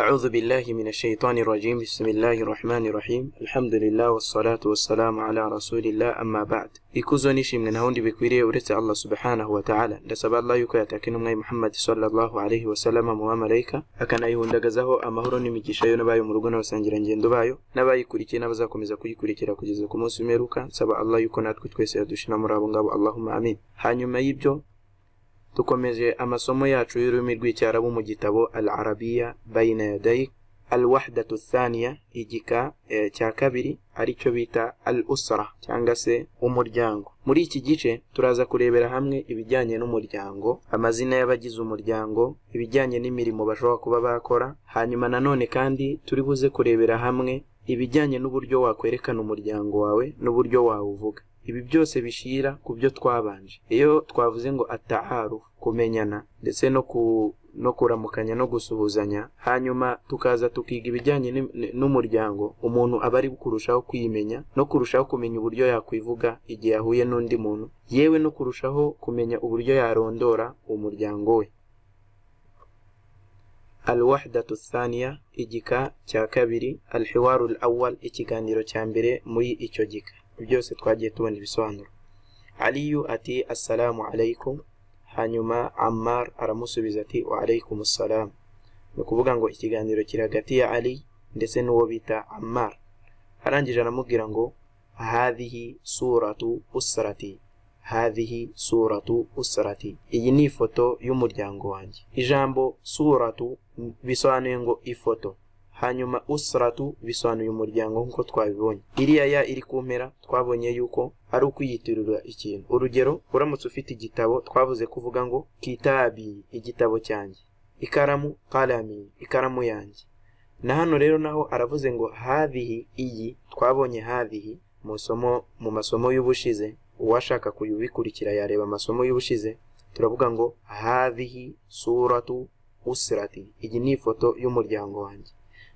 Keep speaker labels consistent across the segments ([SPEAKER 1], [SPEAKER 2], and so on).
[SPEAKER 1] أعوذ بالله من الشيطان الرجيم بسم الله الرحمن الرحيم الحمد لله والصلاة والسلام على رسول الله أما بعد ikuzo nishimwe nta wundi bikwiriye uretse allah subhanahu wataala ndasaba allah yuko yatakina umwami muhammadi salllahu alaihi wasalama mu bamarayika akanayihundagazaho amahoro n'imigisha yo n'abayo mu rugo n'abasangirangendo bayo n'abayikurikiye n'abazakomeza kuyikurikira kugeza ku munsi w'imperuka nsaba allah yuko natwe twese yadushira muri abo ngabo allahuma amin hanyuma y'ibyo dukomeje amasomo yacu y'ururimi rw'icyarabu mu gitabo al arabiya bayina yadayik al wahdatu thaniya igika e, cya kabiri aricyo bita al usra cyangwa se umuryango muri iki gice turaza kurebera hamwe ibijyanye n'umuryango amazina y'abagize umuryango ibijyanye n'imirimo bashobora kuba bakora hanyuma nanone kandi turi buze kurebera hamwe ibijyanye n'uburyo wakwerekana umuryango wawe n'uburyo wawuvuga ibi byose bishira ku byo twabanje iyo twavuze ngo ataharu kumenyana ndetse no ku no kuramukanya no gusuhuzanya hanyuma tukaza tukiga ibijyanye n'umuryango umuntu aba ari kurushaho kwimenya no kurushaho kumenya uburyo yakwivuga igihe ahuye n'undi muntu yewe no kurushaho kumenya uburyo yarondora umuryango we alwahdatu thaniya igika cya kabiri alhiwaru al awal ikiganiro cya mbere muri icyo gika byose twagiye tubona ibisobanuro aliyu ati assalamu alaikum hanyuma ammar aramusubiza ati wa alaikum assalamu ni ukuvuga ngo ikiganiro kiri hagati ya ali ndetse n'uwo bita ammar arangije aramubwira ngo hadhihi suratu usrati hadhihi suratu usrati iyi ni ifoto y'umuryango wanjye ijambo suratu bisobanuye ngo ifoto hanyuma usratu bisobanuye umuryango nk'uko twabibonye iriya ya iri ku mpera twabonye yuko ari ukwiyitirira ikintu urugero uramutse ufite igitabo twavuze kuvuga ngo kitabi igitabo cyanjye ikaramu kalami ikaramu yanjye na hano rero naho aravuze ngo havihi iyi twabonye havihi mu somo mu masomo y'ubushize uwashaka kuyibikurikira yareba amasomo y'ubushize turavuga ngo havihi suratu usrati iyi ni ifoto y'umuryango wanjye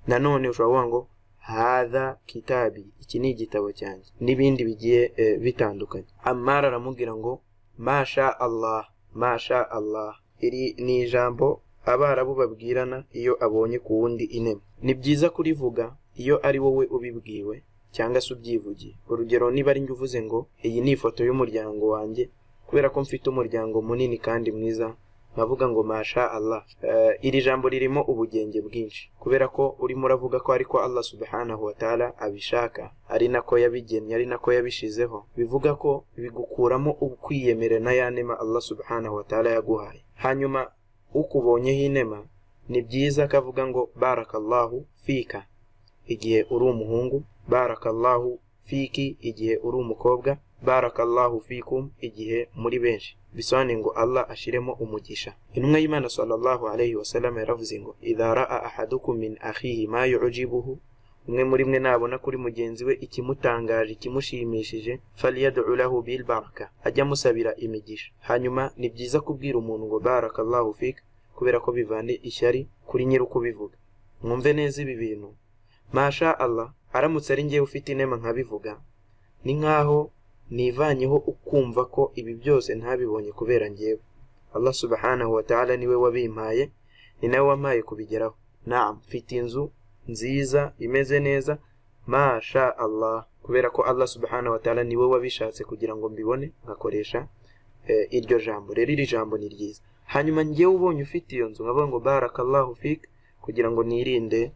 [SPEAKER 1] nanone ushobora kuvuga ngo hadha kitabi iki ni igitabo cyanjye n'ibindi bigiye e, bitandukanye amara aramubwira ngo masha allah masha allah iri ni ijambo abarabu babwirana iyo abonye ku wundi inema ni byiza kurivuga iyo ari wowe ubibwiwe cyangwa se ubyivugiye urugero niba ari njye uvuze ngo iyi ni ifoto y'umuryango wanjye kubera ko mfite umuryango munini kandi mwiza nkavuga ngo masha allah uh, iri jambo ririmo ubugenge bwinshi kubera ko urimo uravuga ko ariko allah subhanahu wa taala abishaka ari nako yabigennye ari nako yabishizeho bivuga ko bigukuramo ukwiyemere n'ayanema allah subhanahu wa taala yaguhaye hanyuma ukubonyeho inema ni byiza kavuga ngo barakallahu fika igihe uri umuhungu barakallahu fiki igihe uri umukobwa barakallahu fikum igihe muri benshi bisobanuye ngo allah ashiremo umugisha intumwa y'imana sallallahu alayhi wasallam yaravuze ngo idha raa ahadukum min akhihi ma yujibuhu umwe muri mwe nabona kuri mugenzi we ikimutangaje ikimushimishije faliyad'u lahu bilbaraka ajya amusabira imigisha hanyuma ni byiza kubwira umuntu ngo barakallahu fik kubera ko bivane ishyari kuri nyir'ukubivuga mwumve neza ibi bintu masha allah aramutse ari njyewe ufite inema nkabivuga ni nk'aho nivanyeho ukumva ko ibi byose ntabibonye kubera ngewe allah subhanahu wa ta'ala niwe wabimpaye ni nawe wampaye kubigeraho naam mfite inzu nziza imeze neza masha allah kubera ko allah subhanahu wa ta'ala niwe wabishatse kugira ngo mbibone ngakoresha eh, iryo jambo rero iri jambo ni ryiza hanyuma ngewe ubonye ufite iyo nzu nkavuga ngo barakallahu fik kugira ngo nirinde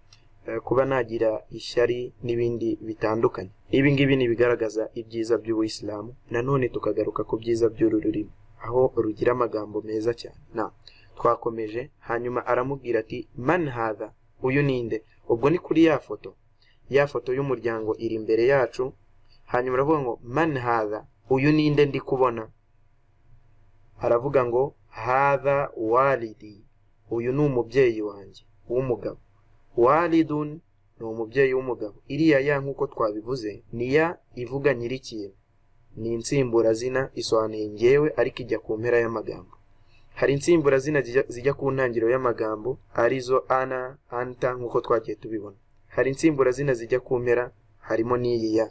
[SPEAKER 1] kuba nagira ishyari n'ibindi bitandukanye ibi ngibi ni ibigaragaza ibyiza by'ubuyisilamu nanone tukagaruka ku byiza by'uru rurimi aho rugira amagambo meza cyane na twakomeje hanyuma aramubwira ati man hadha uyu ninde ubwo ni kuri ya foto ya foto y'umuryango iri imbere yacu hanyuma aravuga ngo man hadha uyu ninde ndi kubona aravuga ngo hadha walidi uyu ni umubyeyi wanjye w'umugabo walidun ni umubyeyi w'umugabo iriya ya nk'uko twabivuze ni ya ivuga nyir'ikintu ni insimburazina isobanuye ngewe ariko ijya ku mpera y'amagambo hari insimburazina zijya ku ntangiriro y'amagambo arizo ana anta nk'uko twagiye tubibona hari insimburazina zijya ku mpera harimo n'iyi ya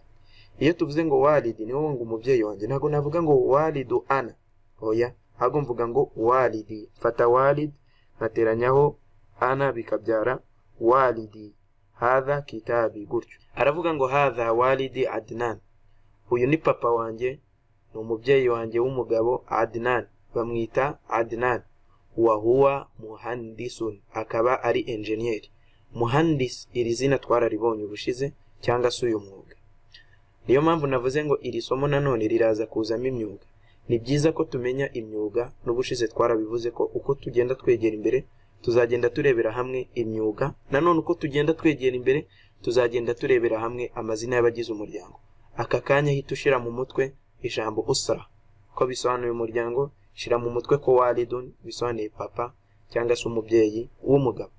[SPEAKER 1] iyo tuvuze ngo walidi niwo ngo umubyeyi wanjye ntabwo navuga ngo walidu ana oya ahubwo mvuga ngo walidi mfata walid nkateranyaho ana bikabyara walidi hadha kitabi gutyo aravuga ngo hadha walidi adinan uyu ni papa wanjye ni umubyeyi wanjye w'umugabo adinan bamwita adinan wahuwa muhandisun akaba ari enjeniyeri muhandis iri zina twararibonye ubushize cyangwa se uyu mwuga niyo mpamvu navuze ngo iri somo nanone riraza kuzamo imyuga ni byiza ko tumenya imyuga n'ubushize twarabivuze ko uko tugenda twegera imbere tuzagenda turebera hamwe imyuga nanone uko tugenda twegera imbere tuzagenda turebera hamwe amazina y'abagize umuryango aka kanya hita ushyira mu mutwe ijambo usara ko bisobanuye umuryango shyira mu mutwe ko walidun bisobanuye papa cyangwa se umubyeyi w'umugabo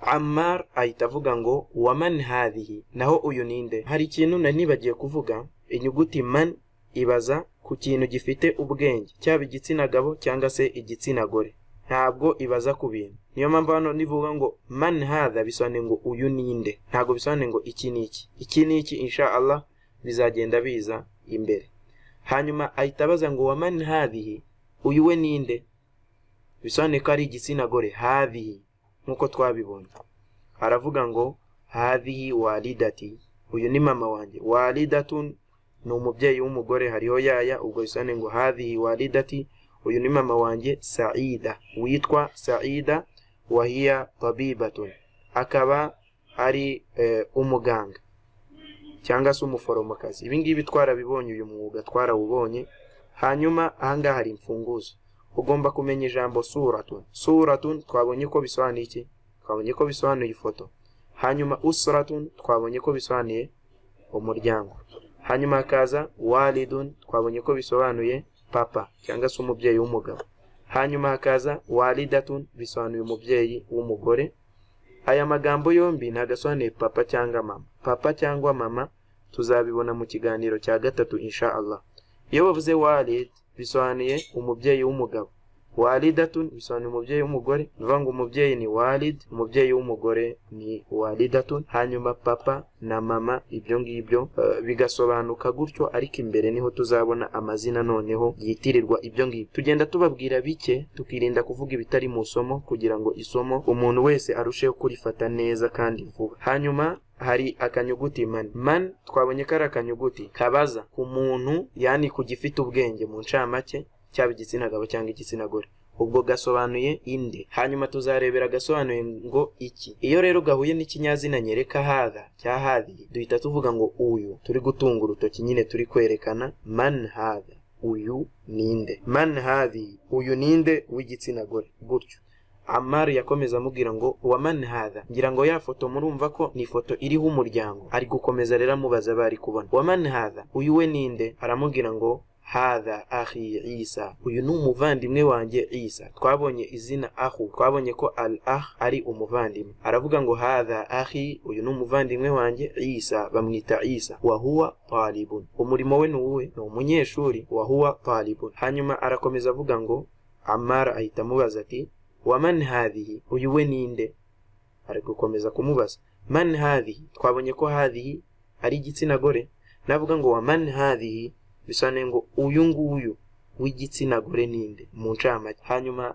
[SPEAKER 1] amar ahita avuga ngo wa man hadihi naho uyu ninde hari ikintu nanibagiye kuvuga inyuguti man ibaza ku kintu gifite ubwenge cyaba igitsina gabo cyangwa se igitsina gore ntabwo ibaza ku bintu niyo mpamvu hano nivuga ngo man hadha bisobanuye ngo uyu ninde ntabwo bisobanuye ngo iki ni iki iki ni iki insha allah bizagenda biza imbere hanyuma ahita abaza ngo wa man hadhihi uyu we ninde bisobanuye ko ari igitsina gore hadhihi nk'uko twabibonye aravuga ngo hadhihi walidati uyu ni mama wanjye walidatun ni umubyeyi w'umugore hariho yaya ubwo bisane ngo hadhihi walidati uyu ni mama wanjye saida witwa saida wahiya tabibatun akaba ari umuganga cyangwa se umuforomokazi ibi ngibi twarabibonye uyu mwuga twarawubonye hanyuma ahangaha hari imfunguzo ugomba kumenya ijambo suratun suratun twabonye ko bisobanuye iki twabonye ko bisobanuye ifoto hanyuma usratun twabonye ko bisobanuye umuryango hanyuma hakaza walidun twabonye ko bisobanuye papa cyangwa se umubyeyi w'umugabo hanyuma hakaza walidatun bisobanuye umubyeyi w'umugore aya magambo yombi ntagasobanuye papa cyangwa mama papa cyangwa mama tuzabibona mu kiganiro cya gatatu insha allah iyo bavuze walid bisobanuye umubyeyi w'umugabo walidatun bisobanuye umubyeyi w'umugore ni ukuvuga ngo umubyeyi ni walid umubyeyi w'umugore ni walidatun hanyuma papa na mama ibyo ngibyo uh, bigasobanuka gutyo ariko imbere niho tuzabona amazina noneho yitirirwa ibyo ngibyo tugenda tubabwira bike tukirinda kuvuga ibitari mu somo kugira ngo isomo umuntu wese arusheho kurifata neza kandi vuba hanyuma hari akanyuguti man man twabonye ko ari akanyuguti kabaza ku muntu yani ku gifite ubwenge mu ncamake cyaba igitsina gabo cyangwa igitsina gore ubwo gasobanuye inde hanyuma tuzarebera gasobanuye ngo iki iyo rero gahuye n'ikinyazina nyereka hadha cya hadhi duhita tuvuga ngo uyu turi gutunga urutoki nyine turi kwerekana man hadha uyu ninde man hadhi uyu ninde w'igitsina gore gutyo amari yakomeza amubwira ngo wa man hadha ngira ngo ya foto murumva ko ni ifoto iriho umuryango ari gukomeza rero amubaza bari kubona wa man hadha uyu we ninde aramubwira ngo hadha ahi isa uyu ni umuvandimwe wanjye isa twabonye izina ahu twabonye ko al ah ari umuvandimwe aravuga ngo hadha ahi uyu ni umuvandimwe wanjye isa bamwita isa wahuwa talibun umurimo we ni uwe ni umunyeshuri wahuwa talibun hanyuma arakomeza avuga ngo amara ahita amubaza ati waman hadhihi uyu we ninde ari gukomeza kumubaza man hadhihi twabonye ko hadhihi ari igitsina gore navuga ngo waman hadhihi bisobanuye ngo uyu nguyu w'igitsina gore ninde mu ncamake hanyuma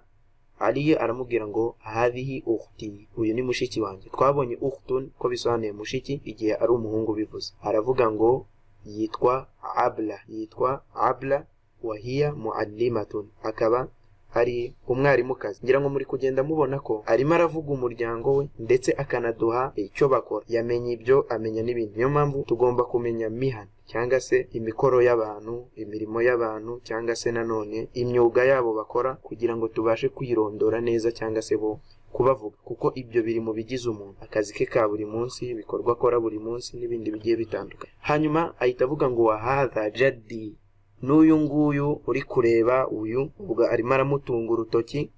[SPEAKER 1] ariyo aramubwira ngo harihi uhti uyu ni mushiki wanjye twabonye uhtun ko bisobanuye mushiki igihe ari umuhungu bivuze aravuga ngo yitwa abla yitwa abla wahiya muallimatun akaba ari umwarimukazi ngira ngo muri kugenda mubona ko arimo aravuga umuryango we ndetse akanaduha icyo bakora yamenya ibyo amenya n'ibindi niyo mpamvu tugomba kumenya mihana cyangwa se imikoro y'abantu imirimo y'abantu cyangwa se nanone imyuga yabo bakora kugira ngo tubashe kwirondora neza cyangwa se bo kubavuga kuko ibyo biri mu bigize umuntu akazi ke ka buri munsi ibikorwa akora buri munsi n'ibindi bigiye bitandukanye hanyuma ahita avuga ngo wahaza jadi n'uyu nguyu uri kureba uyu ubwo arimo aramutunga urutoki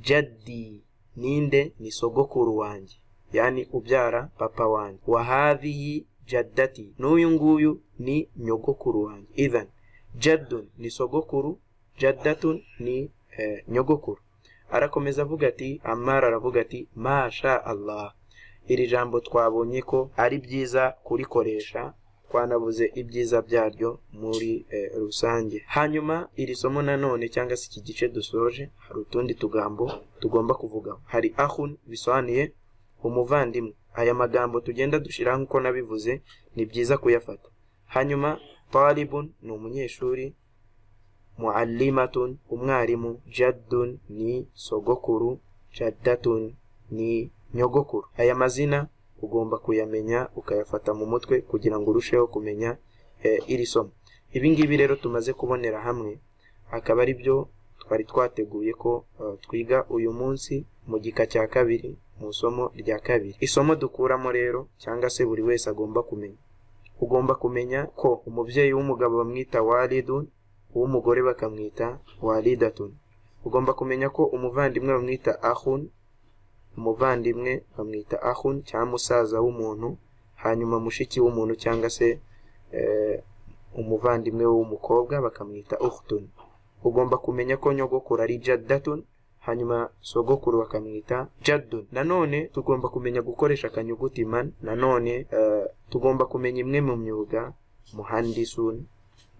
[SPEAKER 1] jadi ninde ni sogokuru wanjye yani ubyara papa wanjye wahadhihi jaddati n'uyu nguyu ni nyogokuru wanjye idhan jaddun ni sogokuru jaddatun ni eh, nyogokuru arakomeza avuga ati amara aravuga ati masha allah iri jambo twabonye ko ari byiza kurikoresha twanabuze ibyiza byaryo muri eh, rusange hanyuma iri somo nanone cyangwa se iki gice dusoje hari utundi tugambo tugomba kuvuga hari ahun bisobanuye umuvandimwe aya magambo tugenda dushiraho uko nabivuze ni byiza kuyafata hanyuma talibun ni umunyeshuri muallimatun umwarimu jaddun ni sogokuru jaddatun ni nyogokuru aya mazina ugomba kuyamenya ukayafata mu mutwe kugira ngo urusheho kumenya eh, iri somo ibi ngibi rero tumaze kubonera hamwe akaba ari byo twari twateguye ko eh, twiga uyu munsi mu gika cya kabiri mu isomo rya kabiri isomo dukuramo rero cyangwa se buri wese agomba kumenya ugomba kumenya ko umubyeyi w'umugabo bamwita walidun uw'umugore bakamwita walidatun ugomba kumenya ko umuvandimwe bamwita ahun umuvandimwe bamwita ahun cyangwa musaza w'umuntu hanyuma mushiki w'umuntu cyangwa se eh, umuvandimwe w'umukobwa bakamwita uhtun ugomba kumenya ko nyogokuru ari jaddatun hanyuma sogokuru bakamwita jaddun nanone tugomba kumenya gukoresha akanyuguti man nanone eh, tugomba kumenya imwe mu myuga muhandisun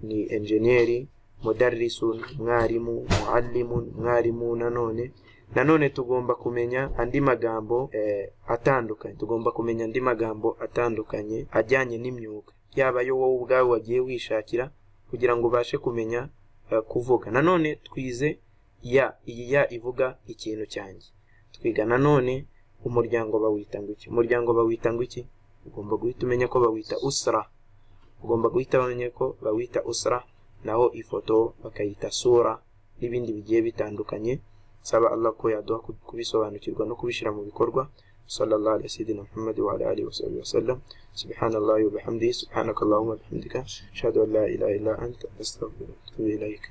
[SPEAKER 1] ni enjeniyeri mudarrisun mwarimu muallimun mwarimu nanone nanone tugomba kumenya andi magambo eh, atandukanye tugomba kumenya andi magambo atandukanye ajyanye n'imyuga yaba yo wowe ubwawe wagiye wishakira kugira ngo ubashe kumenya eh, kuvuga nanone twize ya iyi ya ivuga ikintu cyanjye twiga nanone umuryango bawita ngo iki umuryango bawita ngo iki ugomba guhita umenya ko bawita usra ugomba guhita umenya ko bawita usra naho ifoto bakayita sura n'ibindi bigiye bitandukanye nsaba allah ko yaduha kubisobanukirwa no kubishyira mu bikorwa sallallahu alaihi sayyidina muhammad wa ala alihi wasallam wasallam subhanallahi wa bihamdihi subhanakallahumma wa bihamdika ashhadu an la ilaha illa anta astaghfiruka wa atubu ilaik